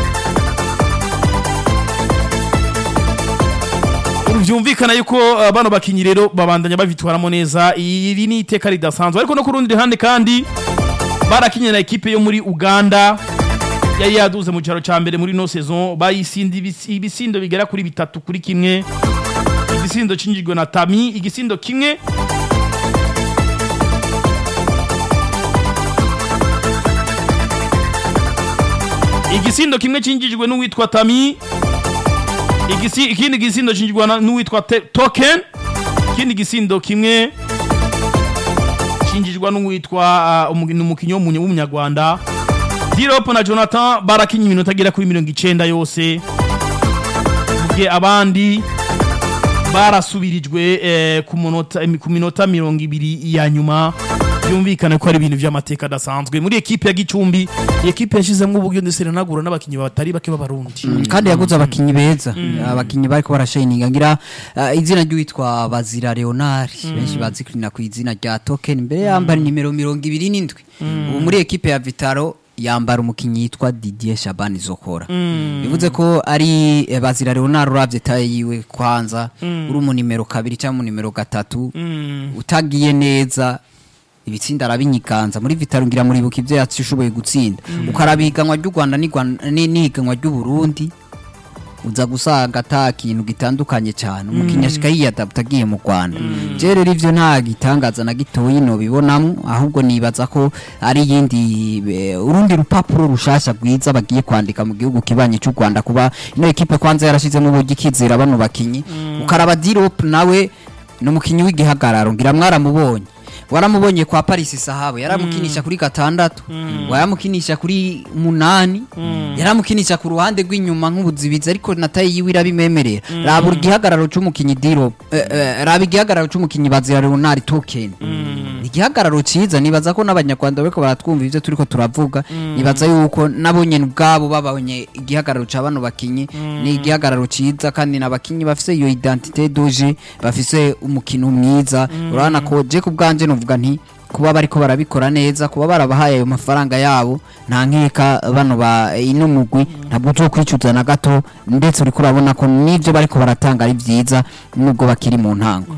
byumvikana yuko uh, bano bakinyi rero babandanya babitwaramo neza iri ni iteka ridasanzwe ariko no ku rundi ruhande kandi barakinye na ekipe yo muri uganda yari yaduze mu cyaro cya mbere muri no saison bayisinda ibisi- ibisindo bigera kuri bitatu kuri kimwe igisindo cinjijwe na tami igisindo kimwe igisindo kimwe cinjijwe n'uwitwa tami igisi, ikindi gisindo cinjijwe na- n'uwitwa Te- token ikindi gisindo kimwe cinjijwe n'uwitwa uh, umu- ni umukinyi w'umunye- w'umunyarwanda diropo na jonathan barakinye iminota agera kuri mirongo icenda yose mugihe abandi barasubirijwe eh, ku munota- ku minota mirongo ibiri ya nyuma byumvikane ko ari ibintu by'amateka adasanzwe muri ekipe ya gicumbi iyi ekipe yashizemo uburyo ndetse iranagura n'abakinnyi batari bake b'abarundi kandi yaguze abakinnyi beza abakinnyi bariko barashininga ngira uh, izina ry'uwitwa bazira leonard benshi bazikurina ku izina rya token mbere yambara nimero mirongo ibiri n'indwi ubu muri ekipe ya vitaro yambara umukinnyi yitwa didier shabani zokora bivuze ko ari eh, bazira leonard uravye taye yiwe kwanza uri mu nimero kabiri cyangwa mu nimero gatatu utagiye neza ibitsinda arabinyiganza muri vitaro ngira muribuka ibyo yashoboye gutsinda ukaraba ihiganwa ry'u rwanda n'Igwan- ni- n'ihiganwa ry'u burundi uza gusanga ata kintu gitandukanye cyane umukinnyi ashika yiyadapta agiye mu rwanda je rero ivyo nta gitangaza na gitoyi nobibonamwo ahubwo nibaza ko ari yindi eh, urundi rupapuro rushasha rwiza bagiye kwandika mu gihugu kibanye cy'u rwanda kuba ino ekipe kwanza yarashizemo uburyo ikizera bano bakinyi ukaraba dirop nawe ni umukinnyi w'igihagararo ngira mwaramubonye waramubonye kwa Paris Sahabo yaramukinisha kuri gatandatu waramukinisha kuri munani yaramukinisha ku ruhande rw'inyuma nk'ubuzibizi ariko nataye yiwe irabimemerera raba igihagararo c'umukinyi Diro eh, eh, raba igihagararo c'umukinyi Bazira Leonard Token ni igihagararo ciza nibaza ko n'abanyarwanda bariko baratwumva ivyo turiko turavuga nibaza yuko nabo nyene ubwabo babonye igihagararo ca bano bakinyi ni igihagararo ciza kandi n'abakinyi bafise iyo identité doje bafise umukino mwiza urabona ko je ku bwanje novuga nti kuba bariko barabikora neza kuba barabahaye ayo mafaranga yabo nta nkeka bano ba ino mugwi ntabwo uzokwicuza na gato ndetse uriko urabona ko n'ivyo bariko baratanga ari vyiza nubwo bakiri mu ntango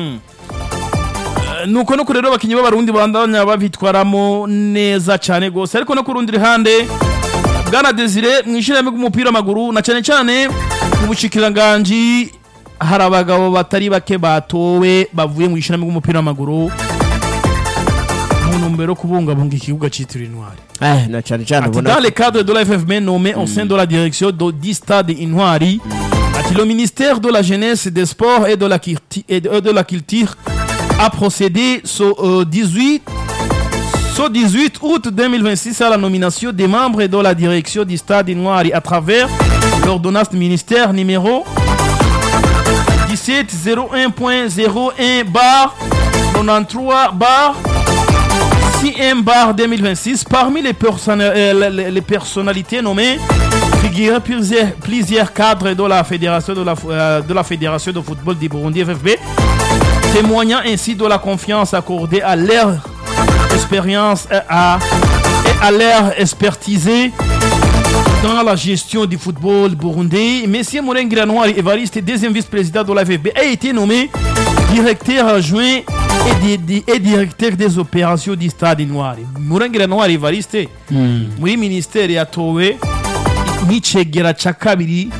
nuko no kuri rero abakinnyi b'abarundi bandanya babitwaramo neza cyane rwose ariko no ku rundi ruhande bwana desire mu ishyirahamwe ry'umupira w'amaguru na cyane cyane mu bushikiranganji hari abagabo batari bake batowe bavuye mu ishyirahamwe ry'umupira w'amaguru mu ntumbero yo kubungabunga ikibuga cyitiriwe intwari Eh, na cyane cyane Ati, ubona dans le cadre de la FFM nommé au sein de la direction de 10 stades Inouari, ati, le ministère de la Jeunesse, des Sports et de la, Culti- et de, de la Culture a procédé ce, euh, 18, ce 18 août 2026 à la nomination des membres de la direction du stade Inouari à travers l'ordonnance du ministère numéro 1701.01 bar 93 bar CM bar 2026 parmi les, personna- euh, les, les personnalités nommées figurent plusieurs, plusieurs cadres de la fédération de la, fo- euh, de la fédération de football du Burundi FFB témoignant ainsi de la confiance accordée à leur expérience et à, et à leur expertisée dans la gestion du football burundais. Monsieur Mourengira Noir Evariste, deuxième vice-président de la FFB, a été nommé directeur adjoint et, di- di- et directeur des opérations du Stade Noir. Mourengira Noir Evariste, muri ministère yatowe nk'icegera ca kabiri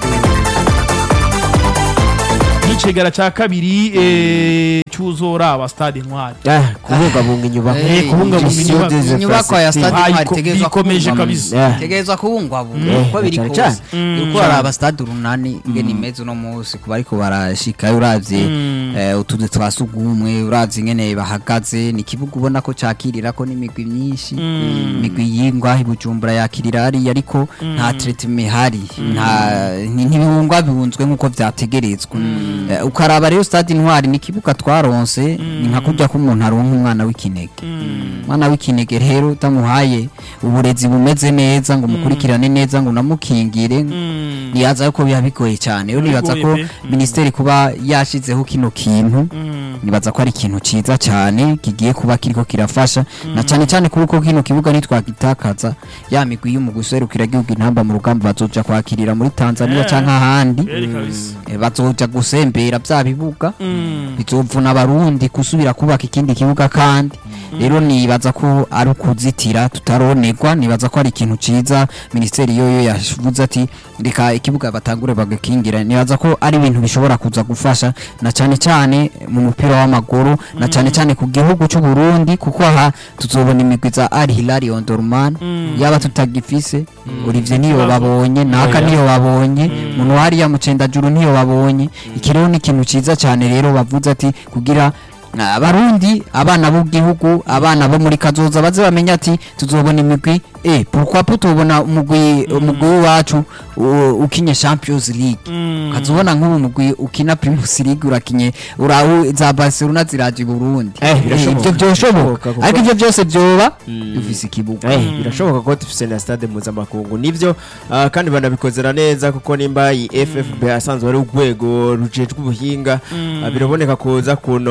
nk'icegera ca kabiri eh, cyuzoraba Stade Noir. Eh, kubungabunga inyubako Eh, kubungabunga iyi- inyubako. iyi nyubako ya stade Bayiko- intwari itegerezwa bikomeje kubungwabungwa. kabisa. Yeah. itegerezwa kubungwabungwa Eh, uko biri cyane kose cyane. uriko haraba stade urunani ingene imeze uno munsi ku bariko barashikayo uravye eh, utuzu twa sugumwe uravye ingene bahagaze ni ikibuga ubona ko cakirirako n'imigwi myinshi imigwi yingwa ibujumbura yakirira hariya ariko nta treatment ihari nta ni- ntibihungwa bihunzwe nk'uko vyategerezwa Eh, ukaraba rero stade intwari ni ikibuga twaronse ni nka kurya k'umuntu aronka umwana w'ikinege umwana w'ikinege rero utamuhaye uburezi bumeze neza ngo umukurikirane neza ngo unamukingire nibaza yuko biba bigoye cyane rero nibaza ko Bigoye pe. minisiteri kuba yashizeho kino kintu nibaza ko ari ikintu ciza cyane kigiye kuba kiriko kirafasha na cyane cyane kuri uko kino kibuga nitwagitakaza ya migwi y'umugwi userukira igihugu intamba mu rugamba bazoja kwakirira muri tanzania Eh. canke ahandi Eri kabisa. Eh, bazoja gusembera vya bibuga bizovuna abarundi gusubira kubaka ikindi kibuga kandi rero nibaza ko ari ukuzitira tutaronegwa nibaza ko ari ikintu ciza minisiteri yoyo yavuze ati reka ikibuga batangure bagakingira nibaza ko ari ibintu bishobora kuza gufasha na cyane cyane mu mupira w'amaguru na cyane cyane ku gihugu cy'u Burundi kuko aha tuzobona imigwi za Al Hilal Omdurman yaba tutagifise Olivier niyo babonye naka niyo babonye muntu hariya mucendajuru niyo babonye iki rero ni ikintu ciza cyane rero bavuze ati kugira ah, abarundi abana b'igihugu abana bo muri kazoza baze bamenya ati tuzobona imigwi eh pourquoi pas tubona umugwi umugwi wacu u- ukinye Champions League kazubona nk'ubu mugwi ukina Primus League urakinye urahu za Barcelona ziraje i Burundi Eh, birashoboka. ivyo byoshoboka kuko- ariko ivyo byose byoba dufise ikibuga Eh, birashoboka ko dufise na stade mpuzamakungu nivyo ah, kandi banabikozera neza kuko nimba iyi FFB asanzwe ari urwego rujejwe ubuhinga ah, biraboneka kuza kunoma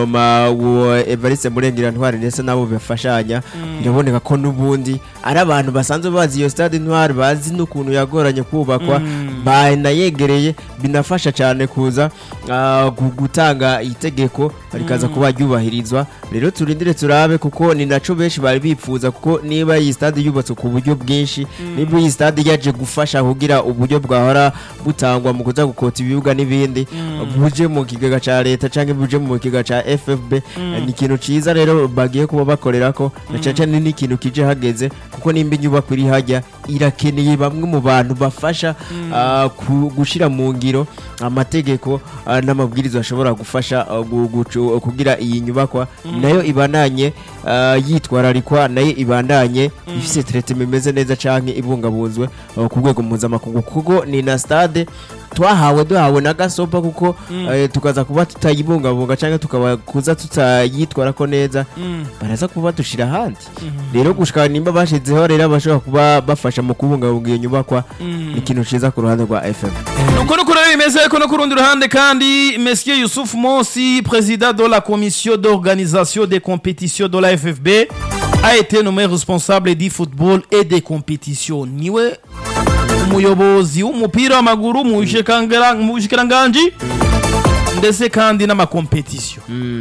ah, uwo Evariste Murengera Ntwari ndetse nabo bafashanya biraboneka ko n'ubundi ari abantu basanzwe bazi iyo stade Ntwari bazi n'ukuntu yagoranye kubakwa banayegereye binafasha cyane kuza ah, gu- gutanga itegeko rikaza kuba ryubahirizwa rero turindire turabe kuko ni naco benshi bari bifuza kuko niba iyi stade yubatswe ku buryo bwinshi niba iyi stade yaje gufasha kugira uburyo bwahora butangwa mu kuza gukota ibibuga n'ibindi buje mu kigega ca leta canke buje mu kigega ca FFB eh, ni ikintu ciza rero bagiye kuba bakorera ko na cane cane ni ikintu kije hageze kuko nimba inyubako iri hajya irakeneye bamwe mu bantu bafasha ah, ku- gushira mu ngiro amategeko ah, n'amabwiriza ashobora gufasha ah, gu- gucu- kugira iyi nyubakwa nayo ibandanye ah, yitwararikwa nayo ibandanye ifise traitement imeze neza canke ibungabunzwe ah, ku rwego mpuzamakungu kuko ni na stade twahawe duhawe na gasopa kuko eh, tukaza kuba tutayibungabunga canke tukaba kuza tutayitwara ko neza baraza kuba dushira ahandi rero gushika nimba bashizeho rero abashobora kuba bafasha mu kubungabunga iyo nyubakwa ni ikintu ciza ku ruhande rwa FM nuko nuko rero bimeze ariko no ku rundi ruhande kandi monsieur Youssouf Monsi président de la commission d'organisation des compétitions de la FFB a été nommé responsable du football et des compétitions niwe umuyobozi w'umupira w'amaguru mu bushikangara- mu bushikiranganji ndetse kandi n'amakompetisiyo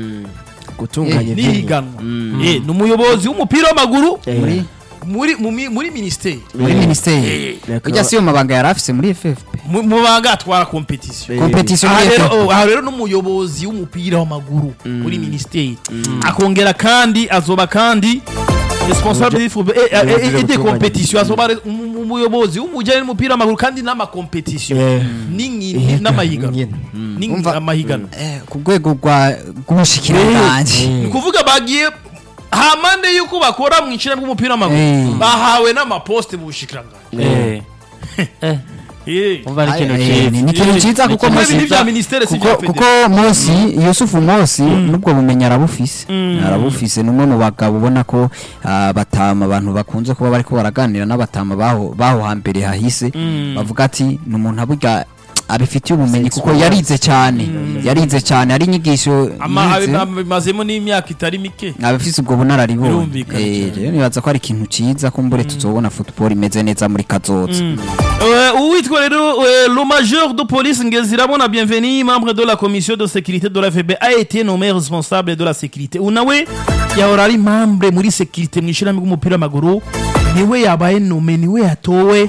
gutunganya Eh, ivyuma. n'ihiganwa Eh, ni umuyobozi w'umupira w'amaguru Eh, muri muri mu mi- muri minisiteri muri Eh, minisiteri D'accord. ujya si yo mabanga yari afise muri FFP mu mu banga atwara kompetisiyo Eh, competition aha muri rero FFP oh, aha rero n'umuyobozi w'umupira w'amaguru muri minisiteri akongera kandi azoba kandi responsable du football et- et- et- et des gutunganya compétitions azoba re- um- umuyobozi w'umujyanye n'umupira w'amaguru kandi n'amakompetisiyo Eh. n'inkino n'amahiganwa Nyine. N'inkino- Umva- amahiganwa Eh, ku rwego rwa rw'ubushikiranganji ni ukuvuga bagiye hamande y'uko bakora mu icina bw'umupira w'amaguru Eh. bahawe n'amaposite mu bushikiranganji Eh. Eh, Eh. umva ari ikintu Eh, cyiza ni ni ikintu cyiza kuko Kumwe Mosi- ibintu bya ministere si kuko bya kuko Mosi Yusufu Mosi nubwo bumenyi arabufise arabufise ni umwe mu bagabo ubona ko ah, batama abantu bakunze kuba bariko baraganira n'abatama baho baho hambere hahise bavuga ati ni umuntu aburya abifitiye ubumenyi kuko yarize cyane yarize cyane ari inyigisho Ama- yize. abi- bimazemo n'imyaka itari mike abafise ubwo bunararibonye Birumvikana Eh, cyane. rero nibaza ko ari ikintu ciza kumbure tuzobona football imeze neza muri kazoza Euh, uwitwa rero euh, le major de police ngezirabona bienvenu membre de la commission de sécurité de la FB a été nommé responsable de la sécurité unawe yahora ari membre muri sécurité mu ishyirahamwe ry'umupira w'amaguru niwe yabaye nome niwe yatowe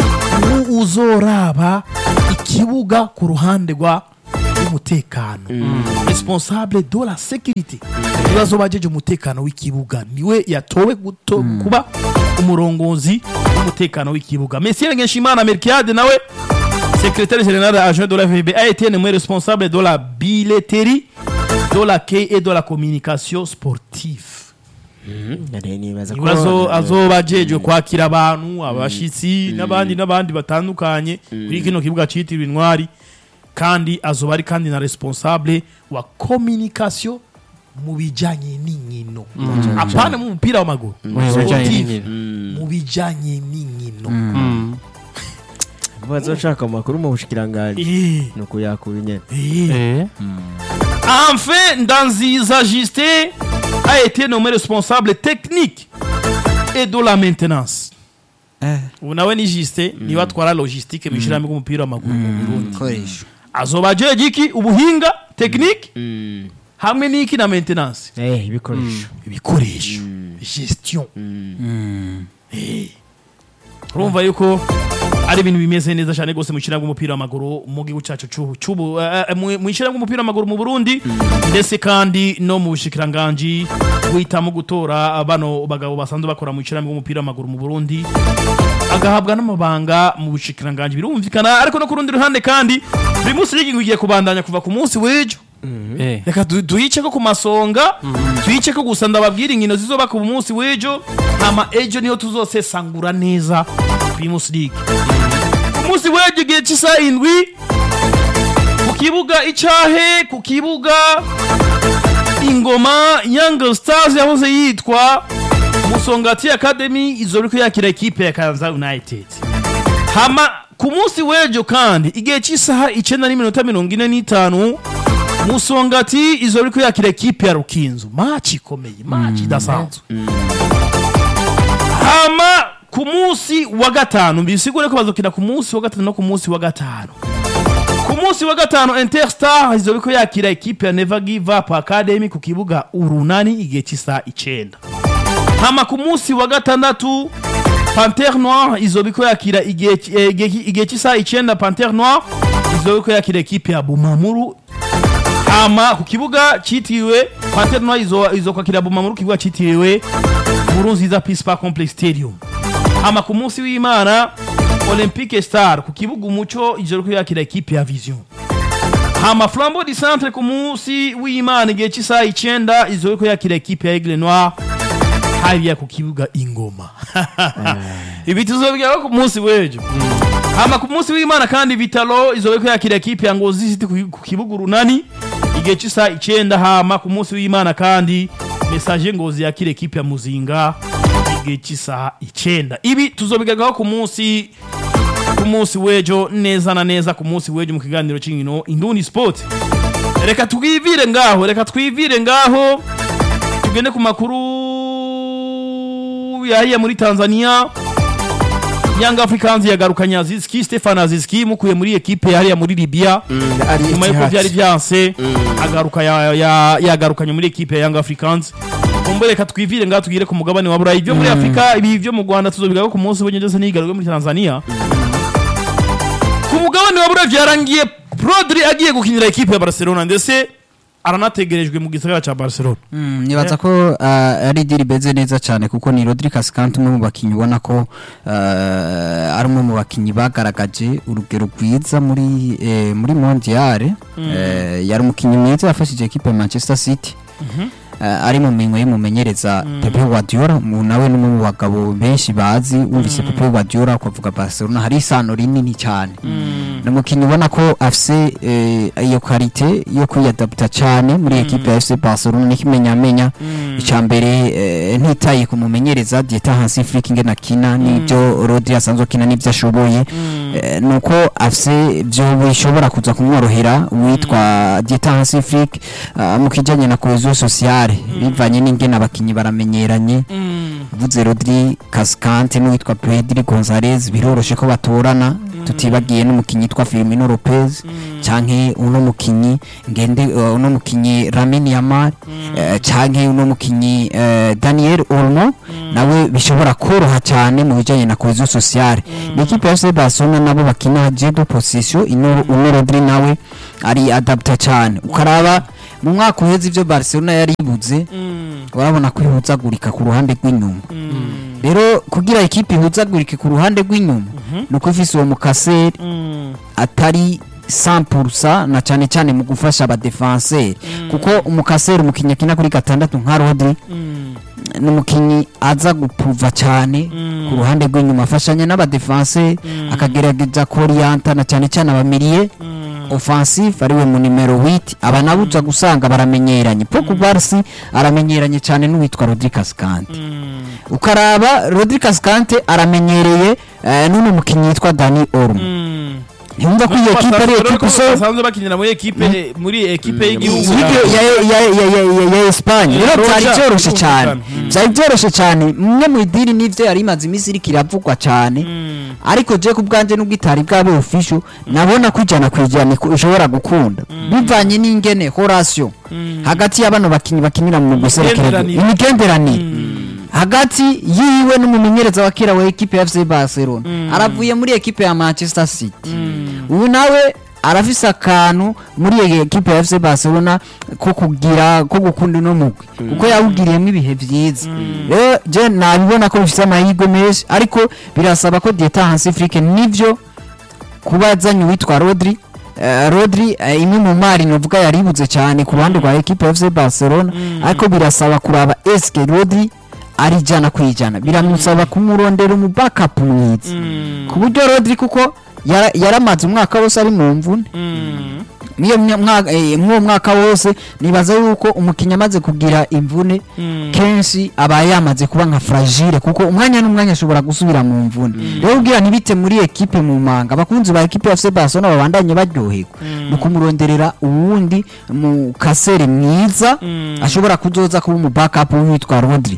u- uzoraba ikibuga ku ruhande rwa umutekano responsable de la sécurité niwe azoba ajeje umutekano w'ikibuga niwe yatowe guto- kuba umurongozi w'umutekano w'ikibuga Monsieur Ngenshimana Melchiade nawe secrétaire général adjoint de la FB a été nommé responsable de la billetterie de l'accueil et de la communication sportive Nari nibaza ko- ibibazo azoba ajejwe kwakira abantu abashitsi n'abandi n'abandi batandukanye kuri kino kibuga citiriwe intwari kandi azoba ari kandi na responsable wa communication mu bijanye n'inkino apana mu mupira w'amaguru Mu bijanye sportive n'inkino. mu bijanye n'inkino Mm. bazoshaka amakuru mu bushikiranganji Eh, ni ukuyakura nyene eh. Eh. Enfin, Danziza Justin a été nommé responsable technique et de la maintenance. ubu nawe ni Justin niwe atwara logistique mu ishyirahamwe ry'umupira w'amaguru mu Burundi koresho azoba ajeje iki ubuhinga technique hamwe n'iki na maintenance Eh, ibikoresho ibikoresho gestion Eh. urumva yuko ari ibintu bimeze neza cyane rwose mu ishyirahamwe ry'umupira w'amaguru mu gihugu cyacu cy'ubu- cy'ubu eh, eh, mu mu ishyirahamwe ry'umupira w'amaguru mu Burundi ndetse kandi no mu bushikiranganji guhitamo gutora bano bagabo basanzwe bakora mu ishyirahamwe ry'umupira w'amaguru mu Burundi agahabwa n'amabanga mu bushikiranganji birumvikana ariko no ku rundi ruhande kandi buri munsi ligi igiye kubandanya kuva ku munsi w'ejo Eh. reka du- duyice ko ku masonga tuyice ko gusa ndababwira inkino zizoba ku munsi w'ejo hama ejo niho tuzosesangura neza primus league ku munsi w'ejo igihe cy'isaha indwi ku kibuga icahe ku kibuga ingoma young stars yahoze yitwa musongati academy izo riko yakira ekipe ya kanza united hama ku munsi w'ejo kandi igihe cy'isaha icenda n'iminota mirongo ine n'itanu musongati izo riko yakira ekipe ya rukinzo maci ikomeye maci idasanzwe hama ku munsi wa gatanu bisigure ko bazokina ku munsi wa gatanu no ku munsi wa gatanu ku munsi wa gatanu interstar izo riko yakira ekipe ya never give up academy ku kibuga urunani igihe cy'isaha icenda hama ku munsi wa gatandatu pantere noir izo biko yakira igihe ki- eh, igihe- igihe cy'isaha icenda pantere noir izo biko yakira ekipe ya bumamuru hama ku kibuga cyitiriwe pantere noir izo, izo kwakira bumamuru ku kibuga cyitiriwe burunziza peace park complex stadium hama ku munsi w'imana olympique star ku kibuga umuco izo biko yakira ekipe ya vision hama flambeau du centre ku munsi w'imana igihe cy'isaha icenda izo biko yakira ekipe ya aigle noir hariya ku kibuga ingoma ibi tuzobigeraho ku munsi w'ejo hama ku munsi w'imana kandi vitalo izobe ko yakira ekipe ya ngozi city ku ku kibuga urunani igihe cy'isaha icenda hama ku munsi w'imana kandi message ngozi yakira ekipe ya muzinga igihe cy'isaha icenda ibi tuzobigeraho ku munsi ku munsi w'ejo neza na neza ku munsi w'ejo mu kiganiro cy'inkino indundi sport reka twivire ngaho reka twivire ngaho tugende ku makuru yahiye muri tanzania Young Africans yagarukanye Azizki Stefan Azizki mukuye muri ekipe hariya muri Libya ari nyuma yuko Etihad. byari byanse agaruka ya- ya- yagarukanye muri ekipe ya Young Africans kumbe reka twivire ngaho tugire ku mugabane wa Burayi ibyo muri Afrika ibi byo mu Rwanda tuzobigaho ku munsi w'ejo ndetse n'igaruke muri Tanzania ku mugabane wa Burayi byarangiye Rodri agiye gukinira ekipe ya Barcelona ndetse aranategerejwe mu gisagara ca Barcelona Mm, nibaza ko uh, ari diri beze neza cyane kuko ni Rodri Cascante umwe mu bakinyi ubona ko uh, ari umwe mu bakinyi bagaragaje urugero rwiza muri eh, muri mondiale eh, yari umukinyi mwiza yafashije equipe ya Manchester City uh, ari mu minwe y'umumenyereza Pepe Guardiola mu nawe n'umwe mu bagabo benshi bazi wumvise Pepe Guardiola ukavuga Barcelona hari isano rinini cyane ni umukinnyi ubona ko afise eh, iyo karite yo kwiyadapta cyane muri ekipe ya FC Barcelona n'ikimenyamenya icya mbere eh, ntitaye ku mumenyereza Dieta Hansi Flick ingena kina n'ibyo Rodri asanzwe akina n'ibyo ashoboye eh, nuko afise byo bishobora kuza kumworohera witwa Dieta Hansi Flick ah, mu kijanye na cohesion sociale bivanye n'ingene abakinyi baramenyeranye vuze Rodri Cascante n'uwitwa Pedri Gonzalez biroroshe ko batorana tutibagiye n'umukinyi yitwa Firmino Lopez canke uno mukinyi ngende uh, uno mukinyi Lamine Yamal eh, canke uno mukinyi eh, Daniel Olmo nawe bishobora koroha cyane mu bijanye na cohesion sociale ni equipe ya FC Barcelona nabo bakina jedo position ino uno Rodri nawe ari adapta cyane ukaraba mu mwaka uheze ivyo Barcelona yari ibuze urabona ko ihuzagurika ku ruhande rw'inyuma rero kugira ikipe ihuzagurike ku ruhande rw'inyuma ni uko ifise uwo mukaseri atari 100% na cyane cyane mu gufasha abadefenseri kuko umukaseri umukinnyi akina kuri gatandatu nka Rodri ni umukinnyi aza gupuva cyane ku ruhande rw'inyuma afashanya n'abadefenseri akagerageza koriyanta na cyane cyane abamiriye offensive ariwe mu nimero 8 aba nabo uza gusanga baramenyeranye Pogba Barsi aramenyeranye cyane n'uwitwa Rodri Cascante ukaraba Rodri Cascante aramenyereye eh, n'uno mukinnyi yitwa Dani Olmo yumva ko iyo ekipe ari ekipe so basanzwe bakinira muri ekipe muri ekipe y'igihugu Y'igihugu ya ya ya ya ya ya Espagne Ya rero Roja, byari byoroshye cyane kumvikana. byari byoroshye cyane mwe mu idiri n'ivyo yari imaze iminsi iriko iravugwa cyane ariko je ku bwanje n'ubwo itari bwabe official nabona ko ijana ku ijana ko ishobora gukunda bivanye n'ingene Horatio hagati y'abano bakinyi bakinira mu guserekera Imigenderanire. imigenderanire hagati yiwe n'umumenyereza wa kera wa ekipe ya FC Barcelona aravuye muri ekipe ya Manchester City ubu nawe arafise akantu muri iyo ekipe ya FC Barcelona ko kugira ko gukunda uno mugwi kuko yawugiriyemo ibihe vyiza rero je nabibona ko bifise amahirwe menshi ariko birasaba ko Dieta Hansi Flick nivyo kuba azanye uwitwa Rodri Eh, Rodri eh, imwe mu mari novuga yaribuze cyane ku ruhande rwa ekipe ya FC Barcelona ariko birasaba kuraba eske Rodri ari ijana ku ijana biramusaba kumurondera umu backup mwiza ku buryo Rodri kuko yara- yaramaze umwaka wose ari mu mvune mw'iyo mya- mwaka- eh, mw'uwo mwaka wose nibaza yuko umukinnyi amaze kugira imvune kenshi aba yamaze kuba nka fragile kuko umwanya n'umwanya ashobora gusubira mu mvune rero ubwira ntibite muri ekipe mu manga abakunzi ba ekipe ya FC Barcelona babandanye baryoherwa ni ukumuronderera uwundi mu kasere mwiza ashobora kuzoza kuba umu backup witwa Rodri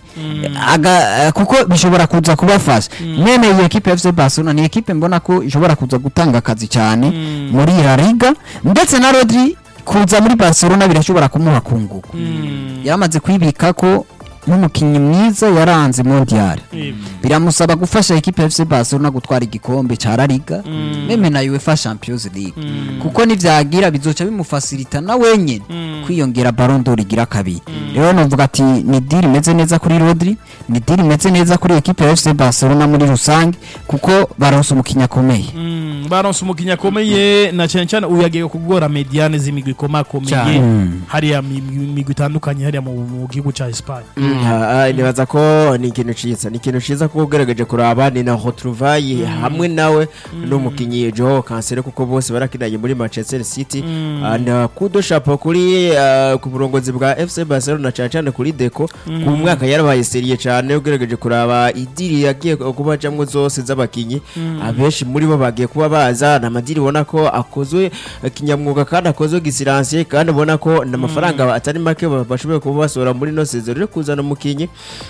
Aga- eh, kuko bishobora kuza kubafasha mene iyi ekipe ya FC Barcelona ni ekipe mbona ko ishobora kuza gutanga akazi cyane muri La Liga ndetse na Rodri kuza muri Barcelona birashobora kumuha kunguka yamaze kwibika ko nk'umukinnyi mwiza yaranze mondial biramusaba gufasha ekipe ya FC Barcelona gutwara igikombe ca La Liga meme na UEFA Champions League kuko nivyagira bizoca bimufasilita na wenyene kwiyongera Ballon d'Or igira kabiri rero novuga ati ni deal imeze neza kuri Rodri ni deal imeze neza kuri ekipe ya FC Barcelona muri rusange kuko baronse umukinnyi akomeye Mm, baronse umukinnyi akomeye na cyane cyane uyu yagiye kugora mediane z'imigwi ikomakomeye Cyane. hariya mi- mi- migwi itandukanye hariya mu mu gihugu ca Espagne Ah, ah, nibaza ko ni ikintu ciza ni ikintu ciza kuko ugerageje kuraba ni na retrouvaille hamwe nawe n'umukinnyi Joao Cancelo kuko bose barakinanye muri Manchester City Ah, na kudo chapeau kuri ah, ku burongozi bwa FC Barcelona cyane cyane kuri Deco ku mwaka yarabaye serie cyane ugerageje kuraba idiri yagiye kuba jamwe zose z'abakinyi abenshi muri bo bagiye kuba baza na madiri ubona ko akozwe eh, kinyamwuga kandi akozwe gisiransiye kandi ubona ko n'amafaranga atari make ba- bashoboye kuba basohora muri no sezero rero kuzana umukinyi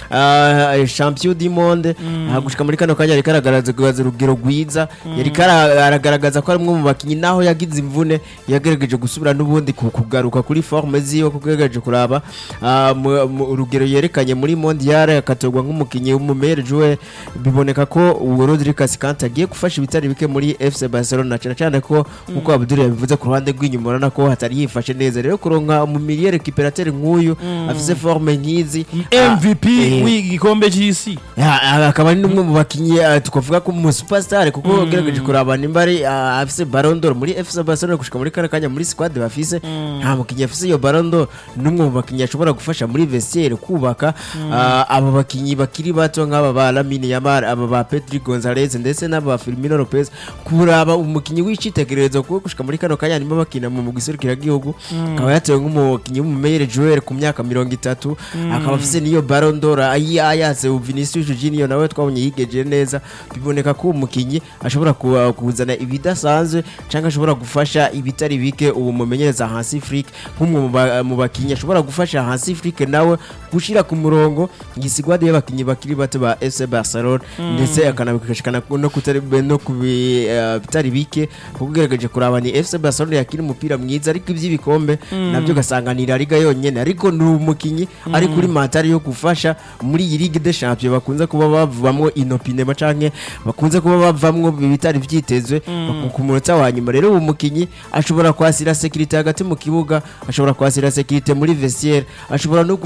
ah, champion du monde ah, gushika muri kano kanya yari karagaragaza urugero rwiza yari karagaragaza ko ari umwe mu bakinyi naho yagize imvune yagerageje gusubira n'ubundi ku- kugaruka kuri forme ziwe kuko yagerageje kuraba ah, mu- mu- urugero yerekanye muri mondial akatorwa nk'umukinyi w'umumere joueur biboneka ko uwo Rodri Cascante agiye gufasha ibitari bike muri FC Barcelona cyane cyane ko nkuko Abdul yabivuze ku ruhande rw'inyuma urabona ko hatari yifashe neza rero kuronka mu milieu récupérateur nk'uyu afise forme nk'izi ah, MVP eh, w'igikombe cy'isi ya, ah, akaba ari n'umwe mu bakinnyi ah, twavuga ko mu superstar kuko ugerageje kuraba nimba ari ah, afise Ballon d'Or muri FC Barcelona gushika muri kano kanya muri squad bafise nta mukinnyi afise iyo Ballon d'Or n'umwe mu bakinnyi ashobora gufasha muri vestiaire kubaka ah, aba bakinnyi bakiri bato nk'aba ba Lamine Yamal aba ba Pedri Gonzalez ndetse n'aba Firmino Lopez kuraba umukinnyi w'icitegererezo kuko gushika muri kano kanya arimo bakina mu mugwi serukiragihugu akaba yatewe nk'umukinnyi w'umumeyere joueur ku myaka mirongo itatu akaba afise n'iyo Ballon d'Or ayi ayatse Vinicius Junior nawe twabonye yigejeje neza biboneka ko umukinnyi ashobora ku- kuzana ibidasanzwe cyangwa ashobora gufasha ibitari bike ubu mumenyereza Hansi Flick nk'umwe mu ba- mu bakinnyi ashobora gufasha Hansi Flick nawe gushira ku murongo igisigwade y'abakinnyi bakiri bato ba FC Barcelona ndetse akanabikashikana no kutari no ku bi- eh, bitari bike kuko ugerageje kuraba ni FC Barcelona yakiri umupira mwiza ariko iby'ibikombe nabyo ugasanga ni La Liga yonyene ariko ni umukinnyi ari kuri matari yo gufasha muri iyi Ligue des Champions bakunze kuba bavamwo inopinema canke bakunze kuba bavamwo bitari vyitezwe ku munota wa nyuma rero uwo mukinnyi ashobora kwasira sekirite hagati mu kibuga ashobora kwasira sekirite muri vestiaire ashobora no